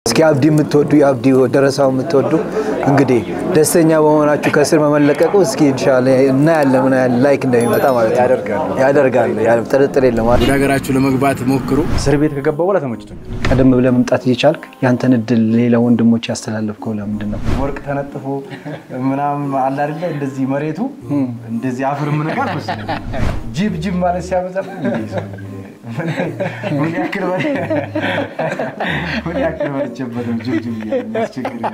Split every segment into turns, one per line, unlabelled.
እስኪ አብዲ የምትወዱ የአብዲ ደረሳው የምትወዱ እንግዲህ ደስተኛ በመሆናችሁ ከስር መመለቀቁ እስኪ ኢንሻላህ እናያለን ምን ያህል ላይክ እንደሚመጣ ማለት ነው። ያደርጋል ያደርጋል፣ ጥርጥር የለም።
ወደ ሀገራችሁ ለመግባት ሞክሩ። እስር ቤት ከገባ በኋላ ተመችቶኛል።
ቀደም ብለህ መምጣት እየቻልክ ያንተን እድል ሌላ ወንድሞች ያስተላለፍከው ለምንድን ነው?
ወርቅ ተነጥፎ ምናምን አለ አይደለ? እንደዚህ መሬቱ እንደዚህ አፈር ምንቃል መስለኝ ጅብ ጅብ ማለት ሲያበዛ ምን ያክል ምን ያክል በልቼበት ነው ጅብ ጅብ እያለ የሚያስቸግረኝ።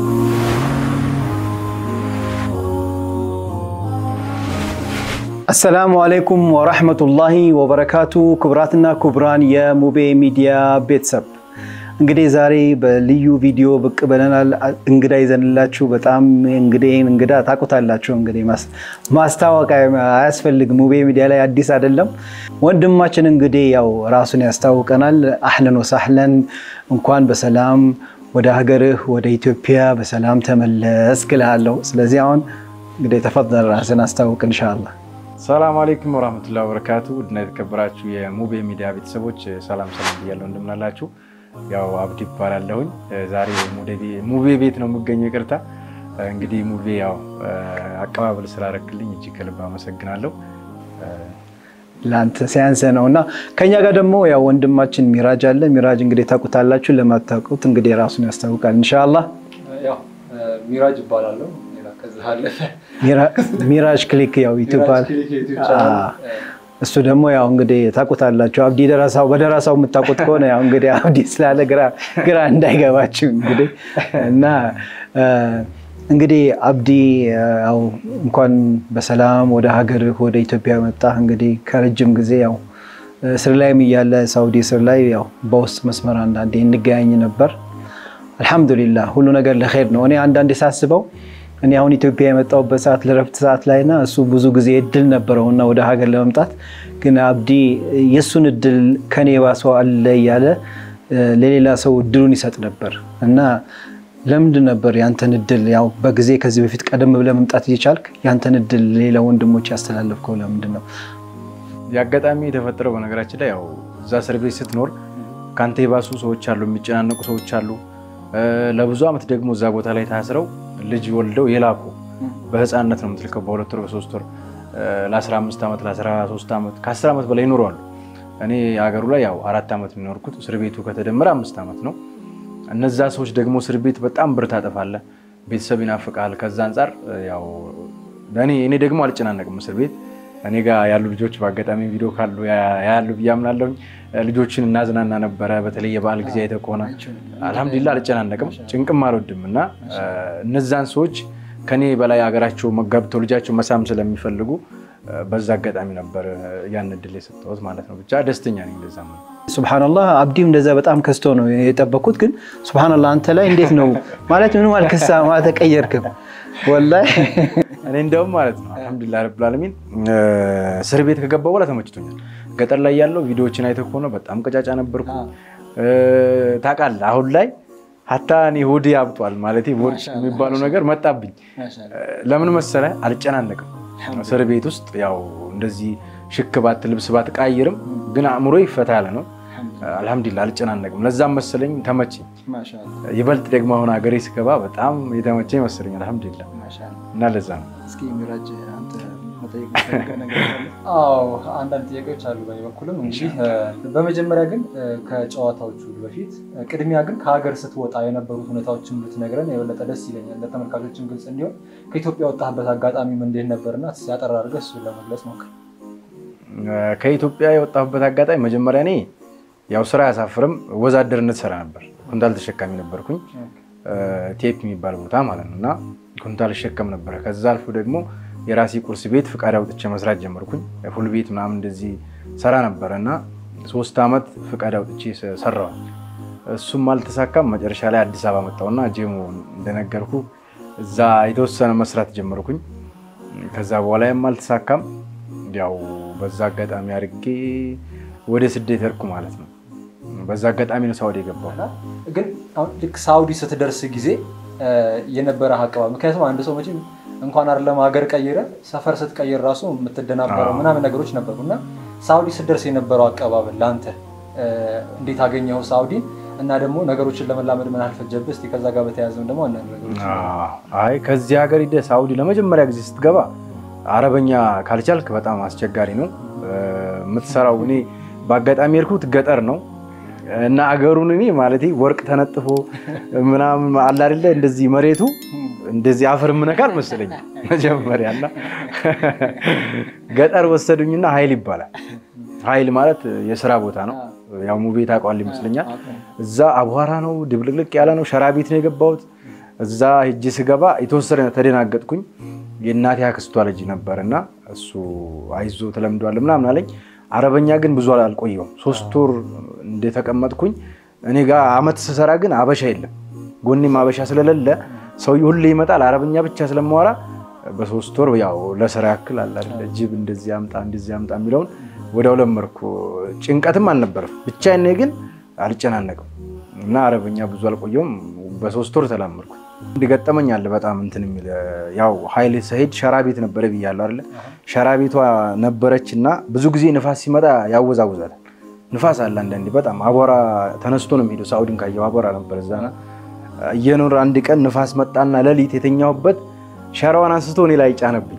አሰላሙ አለይኩም ወራህመቱላሂ ወበረካቱ። ክቡራትና ክቡራን የሙቤ ሚዲያ ቤተሰብ እንግዲህ ዛሬ በልዩ ቪዲዮ ብቅ ብለናል። እንግዳ ይዘንላችሁ በጣም እንግዲህ እንግዳ ታውቁታላችሁ። እንግዲህ ማስታወቅ አያስፈልግም። ሙቤ ሚዲያ ላይ አዲስ አይደለም። ወንድማችን እንግዲህ ያው ራሱን ያስታውቀናል። አህለን ወሳህለን፣ እንኳን በሰላም ወደ ሀገርህ ወደ ኢትዮጵያ በሰላም ተመለስክ እልሃለሁ። ስለዚህ አሁን እንግዲህ ተፈضل ራስን አስታውቅ ኢንሻአላህ።
ሰላም አለይኩም ወራህመቱላሂ ወበረካቱ። ውድና የተከበራችሁ የሙቤ ሚዲያ ቤተሰቦች ሰላም ሰላም ብያለሁ። እንደምናላችሁ ያው አብዲ ይባላለሁኝ። ዛሬ ሙቤ ቤት ነው የምገኘው። ይቅርታ እንግዲህ ሙቤ ያው አቀባበል ስላደረግልኝ እጅግ ከልብ አመሰግናለሁ።
ለአንተ ሲያንሰ ነው እና ከኛ ጋር ደግሞ ያው ወንድማችን ሚራጅ አለ። ሚራጅ እንግዲህ ታውቁታላችሁ። ለማታውቁት እንግዲህ ራሱን ያስታውቃል ኢንሻአላህ።
ሚራጅ ይባላለሁ።
ሚራጅ ክሊክ ያው ይቱባል እሱ ደግሞ ያው እንግዲህ ታውቁታላችሁ። አብዲ ደረሳው በደረሳው የምታውቁት ከሆነ ያው እንግዲህ አብዲ ስላለ ግራ እንዳይገባችሁ እንግዲህ እና እንግዲህ አብዲ ያው እንኳን በሰላም ወደ ሀገርህ ወደ ኢትዮጵያ መጣ። እንግዲህ ከረጅም ጊዜ ያው እስር ላይም እያለ ሳውዲ እስር ላይ ያው በውስጥ መስመር አንዳንዴ እንገናኝ ነበር። አልሐምዱሊላህ ሁሉ ነገር ለኸይር ነው። እኔ አንዳንዴ ሳስበው እኔ አሁን ኢትዮጵያ የመጣሁበት ሰዓት ለረፍት ሰዓት ላይ እና እሱ ብዙ ጊዜ እድል ነበረውና ወደ ሀገር ለመምጣት ግን አብዲ የእሱን እድል ከኔ ባሰው አለ እያለ ለሌላ ሰው እድሉን ይሰጥ ነበር እና ለምንድን ነበር ያንተን እድል ያው በጊዜ ከዚህ በፊት ቀደም ብለህ መምጣት እየቻልክ ያንተን እድል ሌላ ወንድሞች ያስተላለፍከው ለምንድን ነው?
የአጋጣሚ የተፈጠረው በነገራችን ላይ ያው እዛ እስር ቤት ስትኖር ከአንተ የባሱ ሰዎች አሉ፣ የሚጨናነቁ ሰዎች አሉ። ለብዙ ዓመት ደግሞ እዛ ቦታ ላይ ታስረው ልጅ ወልደው የላኩ በህፃንነት ነው የምትልከው፣ በሁለት ወር በሶስት ወር ለ15 ዓመት ለ13 ዓመት ከ10 ዓመት በላይ ይኖረዋሉ። እኔ ሀገሩ ላይ ያው አራት ዓመት የሚኖርኩት እስር ቤቱ ከተደመረ አምስት ዓመት ነው። እነዛ ሰዎች ደግሞ እስር ቤት በጣም ብር ታጠፋለህ፣ ቤተሰብ ይናፍቃል። ከዛ አንጻር ያው እኔ ደግሞ አልጨናነቅም እስር ቤት እኔ ጋር ያሉ ልጆች በአጋጣሚ ቪዲዮ ካሉ ያሉ ብዬ አምናለሁኝ። ልጆችን እናዝናና ነበረ። በተለይ የበዓል ጊዜ አይተህ ከሆነ አልሐምዱሊላህ አልጨናነቅም፣ ጭንቅም አልወድም እና እነዛን ሰዎች ከኔ በላይ ሀገራቸው መጋብተው ልጃቸው መሳም ስለሚፈልጉ በዛ አጋጣሚ ነበር ያን እድል የሰጠሁት ማለት ነው። ብቻ ደስተኛ ነኝ። እንደዛ ነው።
ሱብሃነላህ አብዲም እንደዛ በጣም ከስቶ ነው የጠበኩት። ግን ሱብሃነላህ አንተ ላይ እንዴት ነው ማለት ምንም አልከሳም፣ አልተቀየርክም ወላሂ
እኔ እንደውም ማለት ነው አልሐምዱሊላህ ረብል ዓለሚን እስር ቤት ከገባ በኋላ ተመችቶኛል። ገጠር ላይ ያለው ቪዲዮዎችን አይተህ ከሆነ በጣም ቀጫጫ ነበርኩ። ታውቃለህ አሁን ላይ ሀታ እኔ ሆዴ አብጧል ማለት ቦርጭ የሚባለው ነገር መጣብኝ። ለምን መሰለህ አልጨናነቅም። እስር ቤት ውስጥ ያው እንደዚህ ሽክ ባት ልብስ ባት ቃይርም፣ ግን አእምሮ ይፈታ ያለ ነው። አልሐምዱሊላህ አልጨናነቅም። ለዛም መሰለኝ ተመቸኝ። ይበልጥ ደግሞ አሁን ሀገሬ ስገባ በጣም የተመቸኝ መሰለኝ። አልሐምዱሊላህ እና ለዛ ነው።
አዎ አንዳንድ ጥያቄዎች አሉ በእኔ በኩልም። እንግዲህ በመጀመሪያ ግን ከጨዋታዎቹ በፊት ቅድሚያ ግን ከሀገር ስትወጣ የነበሩት ሁኔታዎችን ብትነግረን የበለጠ ደስ ይለኛል፣ ለተመልካቾችም ግልጽ እንዲሆን። ከኢትዮጵያ ወጣህበት አጋጣሚም እንዴት ነበርና ያጠራ አድርገህ እሱን ለመግለጽ ሞክር።
ከኢትዮጵያ የወጣሁበት አጋጣሚ መጀመሪያ እኔ ያው ስራ አያሳፍርም፣ ወዛደርነት ሰራ ነበር። ኩንታል ተሸካሚ ነበርኩኝ፣ ቴፕ የሚባል ቦታ ማለት ነው እና ኩንታል እሸከም ነበረ። ከዛ አልፎ ደግሞ የራሴ ቁርስ ቤት ፍቃድ አውጥቼ መስራት ጀመርኩኝ። ፉል ቤት ምናምን እንደዚህ ሰራ ነበረ እና ሶስት ዓመት ፍቃድ አውጥቼ ሰራዋል። እሱም አልተሳካም። መጨረሻ ላይ አዲስ አበባ መጣሁና ጄሞ እንደነገርኩ እዛ የተወሰነ መስራት ጀመርኩኝ። ከዛ በኋላም አልተሳካም። ያው በዛ አጋጣሚ አድርጌ ወደ ስደት ሄድኩ ማለት ነው። በዛ አጋጣሚ ነው ሳውዲ የገባው።
ግን አሁን ልክ ሳውዲ ስትደርስ ጊዜ የነበረ አቀባበል ምክንያቱም አንድ ሰው መቼም እንኳን አይደለም ሀገር ቀይረ ሰፈር ስትቀይር ራሱ የምትደናበረው ምናምን ነገሮች ነበሩ እና ሳውዲ ስትደርስ የነበረው አቀባበል ለአንተ እንዴት አገኘው? ሳውዲን እና ደግሞ ነገሮችን ለመላመድ ምን አልፈጀብህ? እስኪ ከዛ ጋር በተያያዘም ደግሞ አንዳንድ ነገሮች
አይ ከዚህ ሀገር ሂደህ ሳውዲ ለመጀመሪያ ጊዜ ስትገባ አረበኛ ካልቻልክ በጣም አስቸጋሪ ነው የምትሰራው። እኔ በአጋጣሚ የሄድኩት ገጠር ነው እና አገሩን እኔ ማለት ወርቅ ተነጥፎ ምናምን አለ አይደለ እንደዚህ መሬቱ እንደዚህ አፈር ምነካል መሰለኝ መጀመሪያ እና ገጠር ወሰዱኝና ኃይል ይባላል። ኃይል ማለት የስራ ቦታ ነው። ያው ሙቤ ታውቀዋለህ ይመስለኛል። እዛ አቧራ ነው፣ ድብልቅልቅ ያለ ነው። ሸራ ቤት ነው የገባሁት። እዛ ሂጅ ስገባ የተወሰነ ተደናገጥኩኝ። የእናቴ አክስቷ ልጅ ነበር እና እሱ አይዞ ተለምዷል ምናምን አለኝ። አረበኛ ግን ብዙ አልቆየውም። ሶስት ወር እንደተቀመጥኩኝ እኔ ጋር አመት ስሰራ ግን አበሻ የለም። ጎኔም አበሻ ስለሌለ ሰውዬው ሁሌ ይመጣል። አረበኛ ብቻ ስለማወራ በሶስት ወር ያው ለስራ ያክል አለ አይደለ ጅብ እንደዚህ አምጣ እንደዚህ አምጣ የሚለውን ወዲያው ለመድኩ። ጭንቀትም አልነበረም። ብቻዬን ግን አልጨናነቅም እና አረበኛ ብዙ አልቆየውም። በሶስት ወር ተላመድኩ። እንዲገጠመኝ አለ በጣም እንትን የሚል ያው ኃይል ሰሄድ ሸራ ቤት ነበረ ብያለሁ አይደለ? ሸራ ቤቷ ነበረች እና ብዙ ጊዜ ንፋስ ሲመጣ ያወዛውዛል። ንፋስ አለ አንዳንዴ በጣም አቧራ ተነስቶ ነው የሚሄደው። ሳኡዲን ካየው አቧራ ነበር እዛና እየኖር አንድ ቀን ንፋስ መጣና ሌሊት የተኛሁበት ሸራዋን አንስቶ እኔ ላይ ጫነብኝ።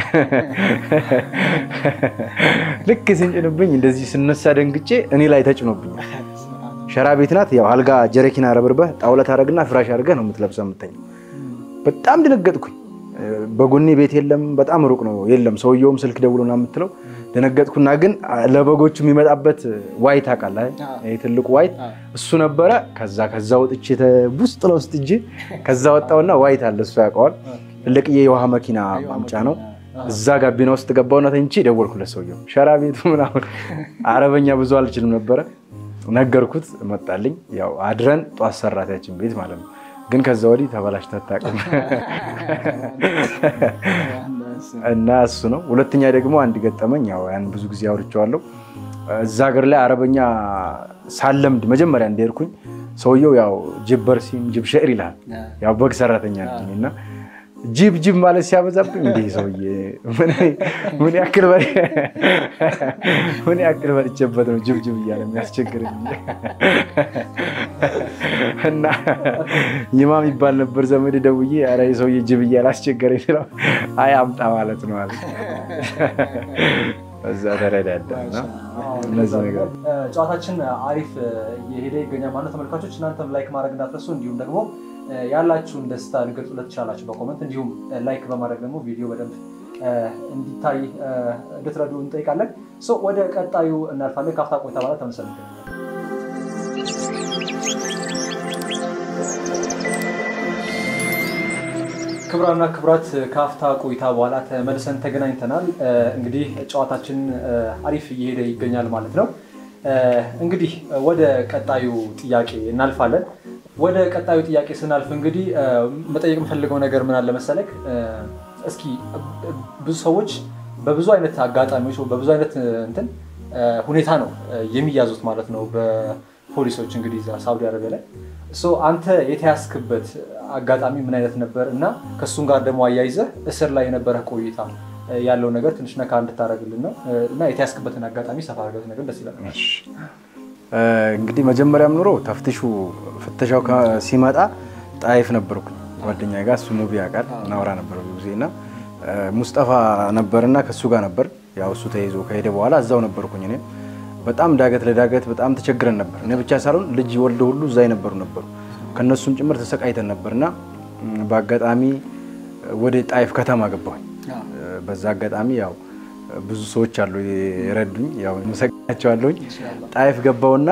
ልክ ሲንጭንብኝ እንደዚህ ስነሳ ደንግጬ እኔ ላይ ተጭኖብኛል። ሸራ ቤት ናት። ያው አልጋ ጀረኪና ረብርበህ ጣውለት አደረግና ፍራሽ አድርገህ ነው የምትለብሰው የምተኛው። በጣም ደነገጥኩኝ። በጎኔ ቤት የለም፣ በጣም ሩቅ ነው የለም። ሰውየውም ስልክ ደውሎና የምትለው ደነገጥኩና፣ ግን ለበጎቹ የሚመጣበት ዋይት ታውቃለህ፣ ትልቁ ዋይት እሱ ነበረ። ከዛ ከዛ ወጥቼ ውስጥ ለውስጥ እጅ ከዛ ወጣውና ዋይት አለ እሱ ያውቀዋል። ትልቅዬ የውሃ መኪና ማምጫ ነው። እዛ ጋቢና ውስጥ ገባውና ተኝቼ ደወልኩለት ሰውየው። ሸራ ቤቱ ምናምን አረበኛ ብዙ አልችልም ነበረ ነገርኩት። መጣልኝ። ያው አድረን ጧት ሰራታችን ቤት ማለት ነው። ግን ከዛ ወዲህ ተበላሽታ አታውቅም እና እሱ ነው። ሁለተኛ ደግሞ አንድ ገጠመኝ፣ ያው ያን ብዙ ጊዜ አውርቼዋለሁ። እዛ ሀገር ላይ አረበኛ ሳለምድ መጀመሪያ እንደሄድኩኝ ሰውየው ያው ጅብ በርሲም ጅብ ሸዕር ይልሃል። ያው በግ ሰራተኛ ነኝ እና ጅብ ጅብ ማለት ሲያበዛብኝ እንዲህ ሰውዬ ምን ያክል ምን ያክል በልቼበት ነው ጅብ ጅብ እያለ የሚያስቸግረኝ እና ይማም ይባል ነበር ዘመድ ደውዬ ኧረ ሰውዬ ጅብ እያለ አስቸገረኝ ስለው አይ አምጣ ማለት ነው አለ። እዛ ተረዳዳ እና እነዚህ ነገር
ጨዋታችን አሪፍ እየሄደ ይገኛል ማለት ተመልካቾች፣ እናንተም ላይክ ማድረግ እንዳትረሱ እንዲሁም ደግሞ ያላችሁን ደስታ ልገልጹለት ትችላላችሁ በኮመንት እንዲሁም ላይክ በማድረግ ደግሞ ቪዲዮ በደንብ እንዲታይ እንድትረዱ እንጠይቃለን። ወደ ቀጣዩ እናልፋለን። ካፍታ ቆይታ በኋላ ተመልሰን ክቡራንና ክቡራት ካፍታ ቆይታ በኋላ ተመልሰን ተገናኝተናል። እንግዲህ ጨዋታችን አሪፍ እየሄደ ይገኛል ማለት ነው። እንግዲህ ወደ ቀጣዩ ጥያቄ እናልፋለን። ወደ ቀጣዩ ጥያቄ ስናልፍ እንግዲህ መጠየቅ የምፈልገው ነገር ምን አለ መሰለክ፣ እስኪ ብዙ ሰዎች በብዙ አይነት አጋጣሚዎች በብዙ አይነት እንትን ሁኔታ ነው የሚያዙት ማለት ነው በፖሊሶች እንግዲህ እዛ ሳውዲ አረቢያ ላይ። አንተ የተያዝክበት አጋጣሚ ምን አይነት ነበር እና ከእሱም ጋር ደግሞ አያይዘህ እስር ላይ የነበረ ቆይታ ያለው ነገር ትንሽ ነካ እንድታደርግልን ነው እና የተያዝክበትን አጋጣሚ ሰፋ አድርገህ ነገር ደስ ይላል።
እንግዲህ መጀመሪያም ኑሮ ተፍትሹ ፍተሻው ሲመጣ ጣይፍ ነበርኩ ጓደኛ ጋር እሱ ሙቢ ያውቃል እናወራ ነበር ብዙ ጊዜ እና ሙስጠፋ ነበርና ከእሱ ጋር ነበር። ያው እሱ ተይዞ ከሄደ በኋላ እዛው ነበርኩኝ። እኔም በጣም ዳገት ለዳገት በጣም ተቸግረን ነበር። እኔ ብቻ ሳልሆን ልጅ ወልደ ሁሉ እዛ የነበሩ ነበሩ። ከእነሱም ጭምር ተሰቃይተን ነበርና በአጋጣሚ ወደ ጣይፍ ከተማ ገባሁኝ። በዛ አጋጣሚ ያው ብዙ ሰዎች አሉ የረዱኝ፣ ያው መሰግናቸዋለሁኝ። ጣይፍ ገባውና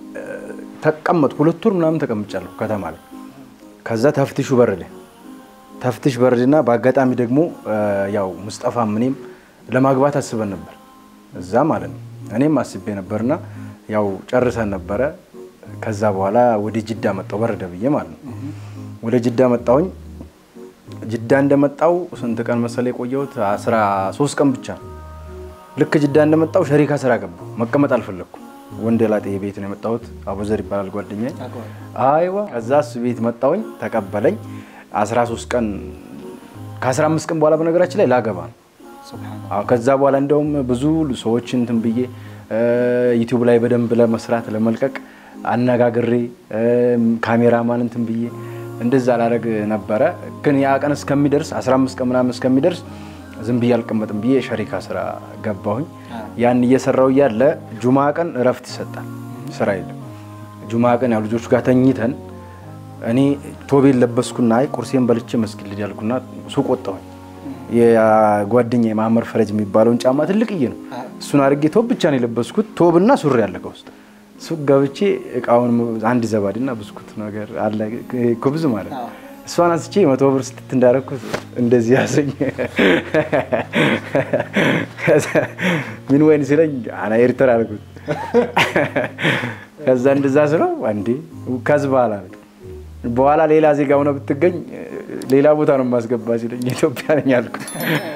ተቀመጥኩ። ሁለት ወር ምናምን ተቀምጫለሁ ከተማ ላይ። ከዛ ተፍትሹ በረደ። ተፍትሽ በረድና በአጋጣሚ ደግሞ ያው ሙስጠፋ እኔም ለማግባት አስበን ነበር እዛ ማለት ነው። እኔም አስቤ ነበርና ያው ጨርሰን ነበረ። ከዛ በኋላ ወደ ጅዳ መጣሁ በረደ ብዬ ማለት ነው። ወደ ጅዳ መጣሁኝ። ጅዳ እንደመጣው ስንት ቀን መሰለ የቆየሁት? አስራ ሶስት ቀን ብቻ ነው። ልክ ጅዳ እንደመጣው ሸሪካ ስራ ገባሁ። መቀመጥ አልፈለግኩም። ወንደ ላጤ ቤት ነው የመጣሁት። አቡዘር ይባላል ጓደኛዬ። አይዋ ከዛ እሱ ቤት መጣሁኝ፣ ተቀበለኝ። 13 ቀን ከ15 ቀን በኋላ በነገራችን ላይ ላገባ ነው። ከዛ በኋላ እንደውም ብዙ ሰዎች እንትን ብዬ ዩቲዩብ ላይ በደንብ ለመስራት ለመልቀቅ አነጋግሬ ካሜራማን እንትን ብዬ እንደዛ ላደርግ ነበረ። ግን ያ ቀን እስከሚደርስ 15 ቀን ምናምን እስከሚደርስ ዝም ብዬ አልቀመጥም ብዬ ሸሪካ ስራ ገባሁኝ። ያን እየሰራው እያለ ጁማ ቀን እረፍት ይሰጣል፣ ስራ የለም። ጁማ ቀን ያው ልጆቹ ጋር ተኝተን እኔ ቶቤን ለበስኩና አይ ቁርሴን በልቼ መስጊድ ልጅ ያልኩና ሱቅ ወጣሁኝ። የጓደኛ የማመር ፈረጅ የሚባለውን ጫማ ትልቅዬ ነው። እሱን አድርጌ ቶብ ብቻ ነው የለበስኩት። ቶብና ሱሪ ያለ ከውስጥ ሱቅ ገብቼ እቃውን አንድ ዘባድና ብስኩት ነገር አለ ኩብዝ ማለት ነው። እሷን አንስቼ መቶ ብር ስትት እንዳደረኩት እንደዚህ ያሰኝ ምን ወይን ሲለኝ አና ኤርትራ አልኩት። ከዛ እንደዛ ስለው አንዴ ከዝ በኋላ በኋላ ሌላ ዜጋ ሆነ ብትገኝ ሌላ ቦታ ነው የማስገባ ሲለኝ ኢትዮጵያ ነኝ አልኩት።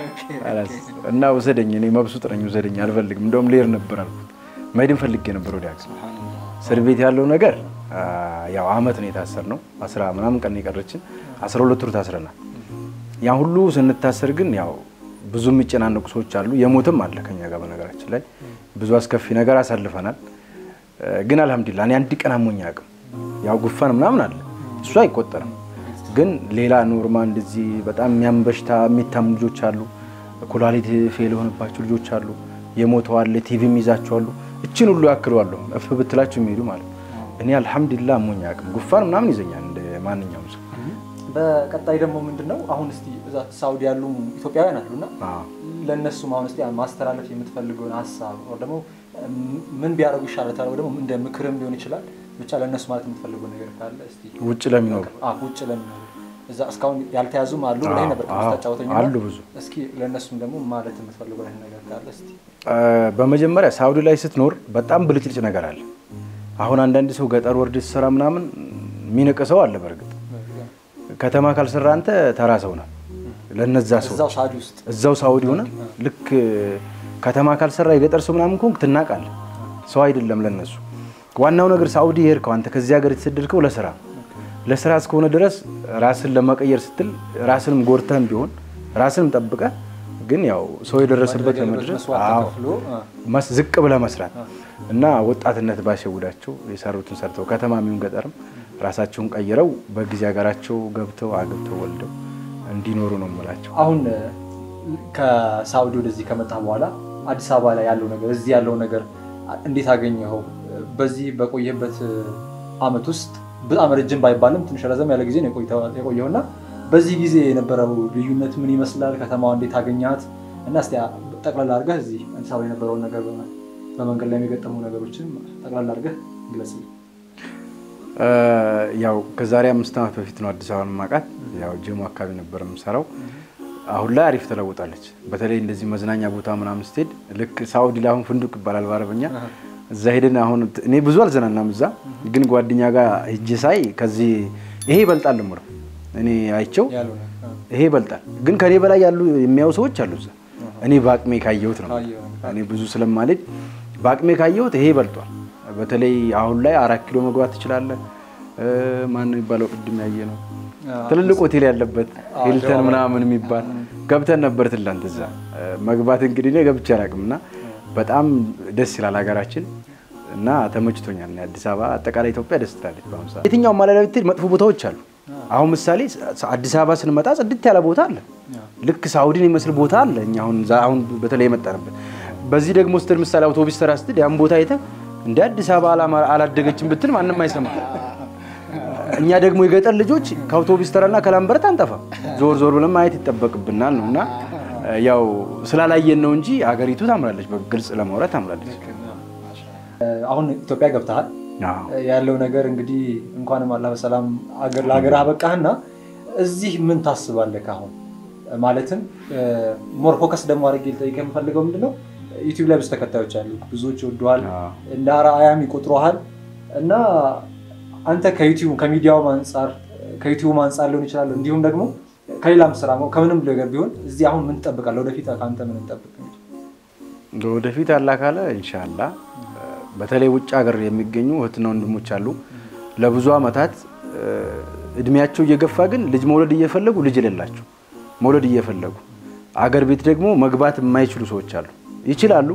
እና ውሰደኝ፣ እኔ መብሱጥ ነኝ፣ ውሰደኝ፣ አልፈልግም። እንደውም ልሄድ ነበር አልኩት። መሄድን ፈልጌ ነበር ወደ አክስ እስር ቤት ያለው ነገር ያው አመት ነው የታሰርነው። አስራ ምናምን ቀን የቀረችን አስራ ሁለት ወር ታስረናል። ያ ሁሉ ስንታሰር ግን ያው ብዙ የሚጨናነቁ ሰዎች አሉ። የሞትም አለ ከኛ ጋር በነገራችን ላይ ብዙ አስከፊ ነገር አሳልፈናል። ግን አልሐምዱሊላህ እኔ አንድ ቀን አሞኝ አያውቅም። ያው ጉፋን ምናምን አለ እሱ አይቆጠርም። ግን ሌላ ኖርማ እንደዚህ በጣም የሚያም በሽታ የሚታሙ ልጆች አሉ። ኩላሊት ፌል የሆነባቸው ልጆች አሉ። የሞተው አለ። ቲቪም ይዛቸዋሉ። እችን ሁሉ ያክለዋለሁ እፍ ብትላቸው የሚሄዱ ማለት እኔ አልሐምዱሊላህ አሞኝ አያውቅም። ጉፋን ምናምን ይዘኛል እንደ ማንኛውም ሰው።
በቀጣይ ደግሞ ምንድን ነው አሁን እስቲ እዛ ሳውዲ ያሉ ኢትዮጵያውያን አሉና ለእነሱም አሁን እስቲ ማስተላለፍ የምትፈልገውን ሀሳብ ደግሞ ምን ቢያደርጉ ይሻላል ተብለው ደግሞ እንደ ምክርም ሊሆን ይችላል ብቻ ለእነሱ ማለት የምትፈልገው ነገር ካለ እስቲ
ውጭ ለሚኖሩ
ውጭ ለሚኖሩ እዛ እስካሁን ያልተያዙም አሉ ብለህ ነበር ታጫወተኝ
አሉ ብዙ።
እስኪ ለእነሱም ደግሞ ማለት የምትፈልገው ነገር ካለ እስቲ
በመጀመሪያ ሳውዲ ላይ ስትኖር በጣም ብልጭልጭ ነገር አለ። አሁን አንዳንድ ሰው ገጠር ወርድ ስትሰራ ምናምን የሚንቅ ሰው አለ። በእርግጥ ከተማ ካልሰራ አንተ ተራ ሰው ነህ። ለነዛ ሰው
እዛው ሳውዲ ውስጥ
እዛው ሳውዲ ሆነ ልክ ከተማ ካልሰራ የገጠር ሰው ምናምን ከሆንክ ትናቃለህ። ሰው አይደለም ለነሱ። ዋናው ነገር ሳውዲ የሄድከው አንተ ከዚህ ሀገር የተሰደድከው ለስራ ለስራ እስከሆነ ድረስ ራስን ለመቀየር ስትል ራስንም ጎርተህም ቢሆን ራስንም ጠብቀህ ግን ያው ሰው የደረሰበት ለመድረስ ዝቅ ብለህ መስራት እና ወጣትነት ባይሸውዳቸው የሰሩትን ሰርተው ከተማ የሚሆን ገጠርም ራሳቸውን ቀይረው በጊዜ ሀገራቸው ገብተው አግብተው ወልደው እንዲኖሩ ነው የምላቸው።
አሁን ከሳውዲ ወደዚህ ከመጣ በኋላ አዲስ አበባ ላይ ያለው ነገር እዚህ ያለው ነገር እንዴት አገኘኸው? በዚህ በቆየበት አመት ውስጥ በጣም ረጅም ባይባልም ትንሽ ረዘም ያለ ጊዜ ነው የቆየውና በዚህ ጊዜ የነበረው ልዩነት ምን ይመስላል? ከተማዋ እንዴት አገኛት? እና እስኪ ጠቅላላ አድርገህ እዚህ አዲስ አበባ የነበረውን ነገር በመንገድ ላይ የሚገጠሙ ነገሮችን ጠቅላላ አድርገህ ግለጽልኝ።
ያው ከዛሬ አምስት ዓመት በፊት ነው አዲስ አበባን ማውቃት። ያው ጀሞ አካባቢ ነበር የምሰራው። አሁን ላይ አሪፍ ተለውጣለች። በተለይ እንደዚህ መዝናኛ ቦታ ምናምን ስትሄድ ልክ ሳውዲ ላይ አሁን ፍንዱቅ ይባላል በአረበኛ እዛ ሄደን አሁን እኔ ብዙ አልዘናናም እዛ ግን ጓደኛ ጋር ሂጅ ሳይ ከዚህ ይሄ ይበልጣል ምሮ እኔ አይቸው ይሄ ይበልጣል። ግን ከኔ በላይ ያሉ የሚያዩ ሰዎች አሉ እዛ። እኔ በአቅሜ ካየሁት ነው እኔ ብዙ ስለማልሄድ በአቅሜ ካየሁት ይሄ ይበልጧል። በተለይ አሁን ላይ አራት ኪሎ መግባት ትችላለህ። ማን የሚባለው ቅድም ያየ ነው ትልልቅ ሆቴል ያለበት ሂልተን ምናምን የሚባል ገብተን ነበር ትላንት እዛ መግባት እንግዲህ እኔ ገብቼ አላውቅም እና በጣም ደስ ይላል ሀገራችን እና ተመችቶኛል። አዲስ አበባ አጠቃላይ ኢትዮጵያ ደስ ትላለች። በአሁኑ ሰዓት የትኛውም ማለዳ ብትሄድ መጥፎ ቦታዎች አሉ። አሁን ምሳሌ አዲስ አበባ ስንመጣ ጽድት ያለ ቦታ አለ። ልክ ሳውዲን የሚመስል ቦታ አለ። እኛ አሁን አሁን በተለይ የመጣንበት በዚህ ደግሞ ስትል ምሳሌ አውቶቡስ ተራ ስትል ያን ቦታ አይተህ እንደ አዲስ አበባ አላደገችም ብትል ማንም አይሰማ። እኛ ደግሞ የገጠር ልጆች ከአውቶቡስ ተራና ከላምበረት አንጠፋ ዞር ዞር ብለን ማየት ይጠበቅብናል ነው እና ያው ስላላየን ነው እንጂ አገሪቱ ታምራለች። በግልጽ ለማውራት ታምራለች።
አሁን ኢትዮጵያ ገብተሃል። ያለው ነገር እንግዲህ እንኳንም አላህ በሰላም ለሀገር አበቃህና እዚህ ምን ታስባለህ? አሁን ማለትም ሞር ፎከስ ደግሞ አድርጌ ልጠይቅህ የምፈልገው ምንድነው ዩቲዩብ ላይ ብዙ ተከታዮች አሉ፣ ብዙዎች ይወዱሃል፣ እንደ አርአያም ይቆጥሩሃል እና አንተ ከዩቲዩብ ከሚዲያውም አንጻር ከዩቲዩብ አንጻር ሊሆን ይችላል እንዲሁም ደግሞ ከሌላም ስራ ከምንም ነገር ቢሆን እዚህ አሁን ምን ትጠብቃለህ? ወደፊት ከአንተ ምን እንጠብቅ?
ወደፊት አላህ ካለ ኢንሻላ በተለይ ውጭ ሀገር የሚገኙ እህትና ወንድሞች አሉ ለብዙ ዓመታት እድሜያቸው እየገፋ ግን ልጅ መውለድ እየፈለጉ ልጅ የሌላቸው መውለድ እየፈለጉ አገር ቤት ደግሞ መግባት የማይችሉ ሰዎች አሉ። ይችላሉ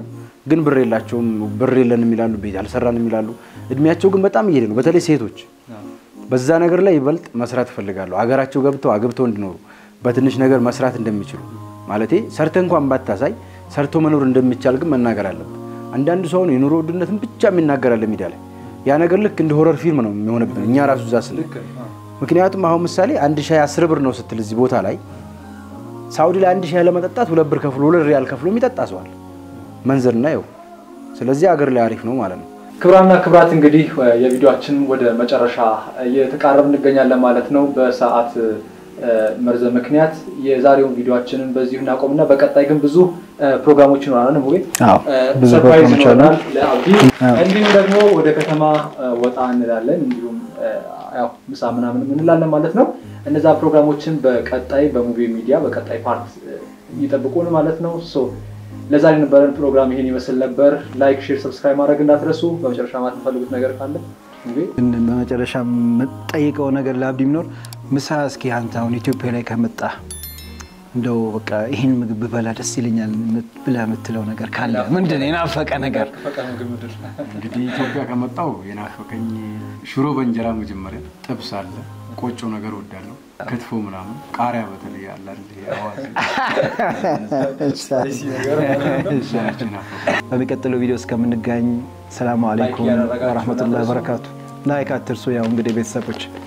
ግን ብር የላቸውም። ብር የለንም ይላሉ፣ ቤት አልሰራንም ይላሉ። እድሜያቸው ግን በጣም እየሄደ ነው። በተለይ ሴቶች በዛ ነገር ላይ ይበልጥ መስራት እፈልጋለሁ። አገራቸው ገብተው አግብተው እንዲኖሩ በትንሽ ነገር መስራት እንደሚችሉ ማለቴ ሰርተ እንኳን ባታሳይ ሰርቶ መኖር እንደሚቻል ግን መናገር አለብን። አንዳንዱ ሰውን የኑሮ ውድነትን ብቻ የሚናገራለ ሚዲያ ላይ ያ ነገር ልክ እንደ ሆረር ፊልም ነው የሚሆንብን እኛ ራሱ እዛ ስለ ምክንያቱም አሁን ምሳሌ አንድ ሻይ አስር ብር ነው ስትል እዚህ ቦታ ላይ ሳውዲ ላይ አንድ ሻይ ለመጠጣት ሁለት ብር ከፍሎ ሁለት ሪያል ከፍሎ የሚጠጣ ሰዋል መንዝርና ይኸው። ስለዚህ አገር ላይ አሪፍ ነው ማለት ነው።
ክብራና ክብራት እንግዲህ የቪዲዮችን ወደ መጨረሻ እየተቃረብ እንገኛለን ማለት ነው። በሰዓት መርዘም ምክንያት የዛሬውን ቪዲዮችንን በዚሁ እናቆምና በቀጣይ ግን ብዙ ፕሮግራሞች ይኖራል። ሙቤ
ብዙ
ሰርፕራይዝ
ፕሮግራሞች አሉ።
ይኖራል ለአብዲ። እንዲሁም ደግሞ ወደ ከተማ ወጣ እንላለን። እንዲሁም ያው ምሳ ምናምን እንላለን ማለት ነው። እነዛ ፕሮግራሞችን በቀጣይ በሙቪ ሚዲያ በቀጣይ ፓርት ይጠብቁን ማለት ነው። ሶ ለዛሬ የነበረን ፕሮግራም ይሄን ይመስል ነበር። ላይክ፣ ሼር፣ ሰብስክራይብ ማድረግ እንዳትረሱ። በመጨረሻ ማለት የምትፈልጉት ነገር ካለ ሙቤ?
በመጨረሻ የምጠይቀው ነገር ለአብዲ ቢኖር ምሳ እስኪ አንተ አሁን ኢትዮጵያ ላይ ከመጣ እንደው በቃ ይህን ምግብ ብበላ ደስ ይለኛል ብለህ የምትለው ነገር ካለ ምንድን ነው? የናፈቀ ነገር
እንግዲህ ኢትዮጵያ ከመጣው የናፈቀኝ ሽሮ በእንጀራ መጀመሪያ፣ ጥብስ አለ፣ ቆጮ ነገር ወዳለሁ፣ ክትፎ ምናምን፣ ቃሪያ በተለይ አለ አይደል? ይሄ አዋዜ እሱ ናፈቀኝ።
በሚቀጥለው ቪዲዮ እስከምንገኝ ሰላም አለይኩም
እያደረጋችሁ
ወረህመቱላሂ
እንዳትረሱ።
ወበረካቱ። ላይክ አትርሱ። ያው እንግዲህ ቤተሰቦች